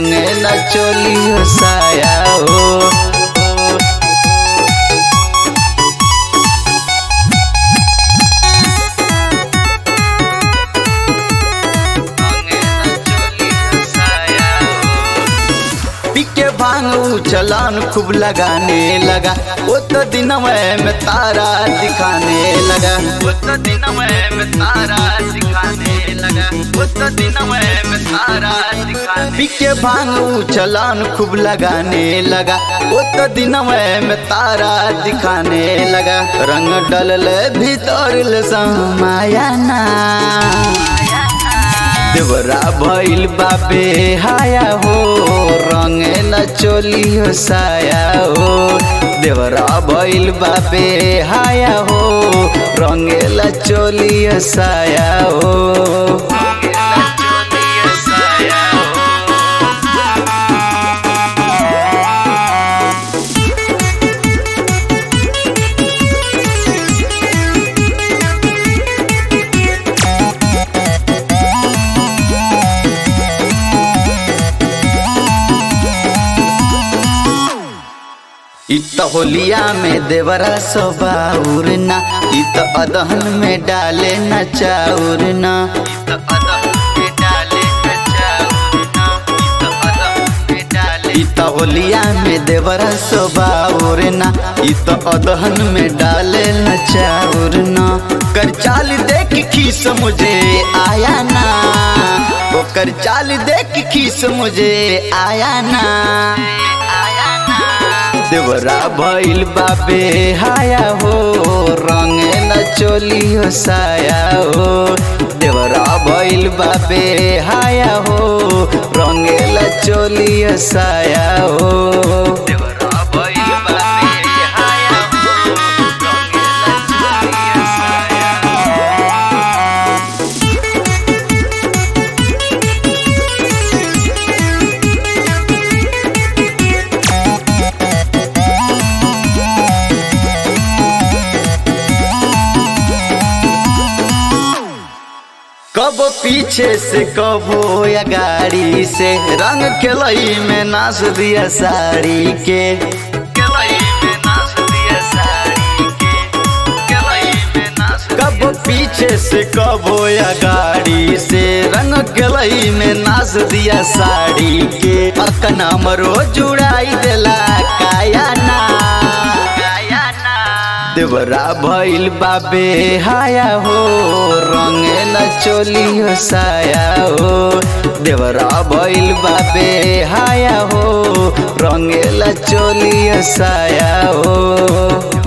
रंगेला चोली हो साया हो पिके भांगू चलान खूब लगाने लगा वो तो दिन में तारा दिखाने लगा वो तो दिन में तारा दिखाने लगा वो तो दिन में तारा दिखाने पिके भांगू चलान खूब लगाने लगा वो तो दिन में तारा दिखाने लगा रंग डलल भीतर समाया ना देवरा भइल बाबे हाया हो रंगेला चोली हो साया हो देवरा भइल बाबे हाया हो रंगेला चोली हो साया हो इत होलिया में देवरा सोबाउर ना इत अदहन में डाले न चाउर ना इत होलिया में देवरा सोबाउर ना इत अदहन में डाले न चाउर ना कर चाल देख खीस मुझे आया ना ओकर चाल देख खीस मुझे आया ना देवरा भइल बाबे हाया हो रंगेला चोली हो साया हो देवरा भइल बाबे हाया हो रंगेला चोली हो साया हो देवरा भइल बाबे हाया हो रंगेला चोली हो साया कब पीछे से कबो या गाड़ी से रंग खेलई में नाच दिया साड़ी के कब पीछे से कबो या गाड़ी से रंग गलई में नाच दिया साड़ी के अकना मरो जुड़ाई देला काया ना देवरा भइल बाबे हाया हो रंगेला चोली हो साया हो देवरा भइल बाबे हाया हो रंगेला चोली हो साया हो